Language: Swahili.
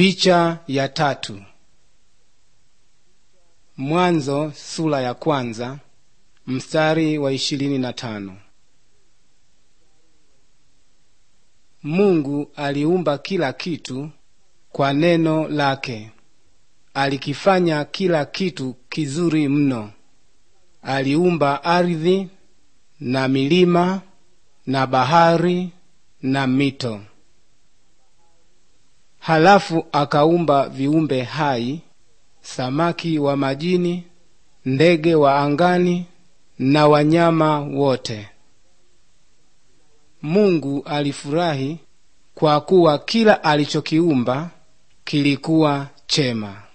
Picha ya tatu. Mwanzo sura ya kwanza mstari wa ishirini na tano. Mungu aliumba kila kitu kwa neno lake. Alikifanya kila kitu kizuri mno. Aliumba ardhi na milima na bahari na mito. Halafu akaumba viumbe hai, samaki wa majini, ndege wa angani na wanyama wote. Mungu alifurahi kwa kuwa kila alichokiumba kilikuwa chema.